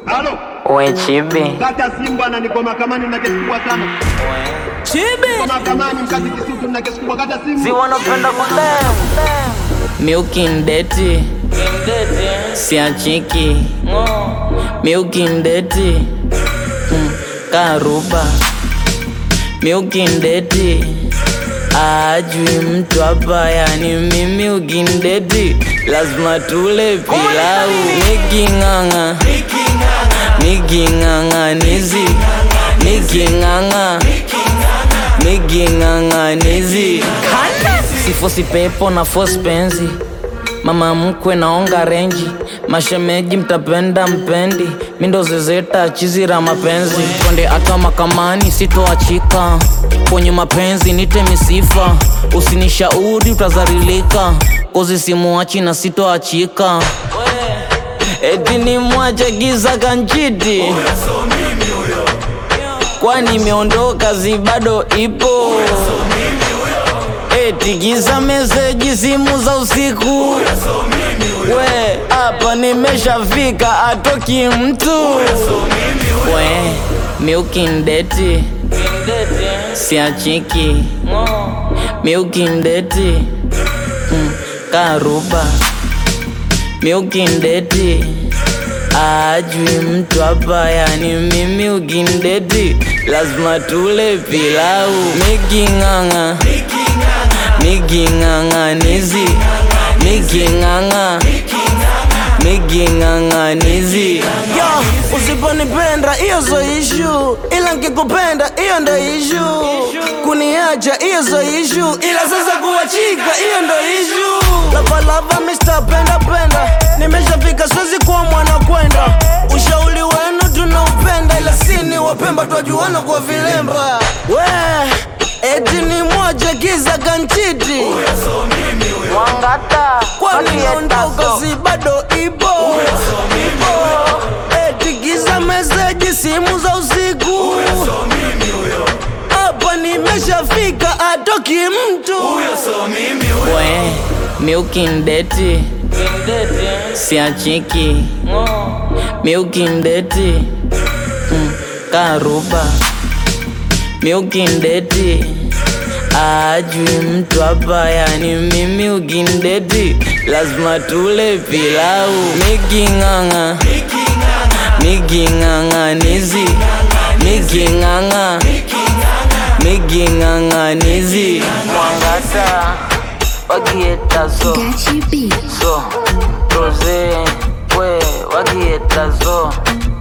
Halo, We chibi kata simu bwana, niko mahakamani na kesi kubwa sana. Niko mahakamani mkazi Kisutu na kesi kubwa, kata simu. si wanapenda kudem miukindeti siachiki miukindeti mm, karuba miukindeti ajui mtu hapa yani mimi ukindeti lazima tule pilau niking'ang'a niking'ang'anizi niking'ang'a niking'ang'anizi sifosi pepo na fosi penzi mama mkwe naonga renji mashemeji mtapenda mpendi mindo zezeta chizira mapenzi twende hata makamani sitoachika kwenye mapenzi nite misifa usinishauri utazarilika kozi simuachi na sitoachika eti ni mwache giza kanchiti kwani imeondoka zi bado ipo eti giza meseji simu za usiku we hapa nimeshafika atoki mtu we miukindeti siachiki miukindeti mm, karuba miukindeti ajui mtu hapa yani mimi ukindeti lazima tule pilau miking'ang'a miking'ang'anizi miking'ang'a miking'ang'anizi Yo, usiponipenda hiyo zo ishu, ila nkikupenda hiyo ndo ishu. Kuniacha hiyo zo ishu, ila sasa kuachika hiyo ndo ishu. Lavalava Mr. Penda Penda, nimeshafika siwezi kuwa mwana kwenda. Ushauri wenu tunaupenda, ila sini wapemba twajuana kwa vilemba. We eti ni moja kiza kanchiti, mwangata kwani naondoka si bado ipo ipo. Eti giza meseji simu za usiku hapa nimeshafika, atoki mtu we miukindeti siachiki miukindeti mm, karuba miukindeti ajui mtu hapa yani mimi ukindeti lazima tule pilau miking'ang'a miking'ang'anizi miking'ang'a miking'ang'anizi mwangata wakietazo Gachi B. so roze we wakietazo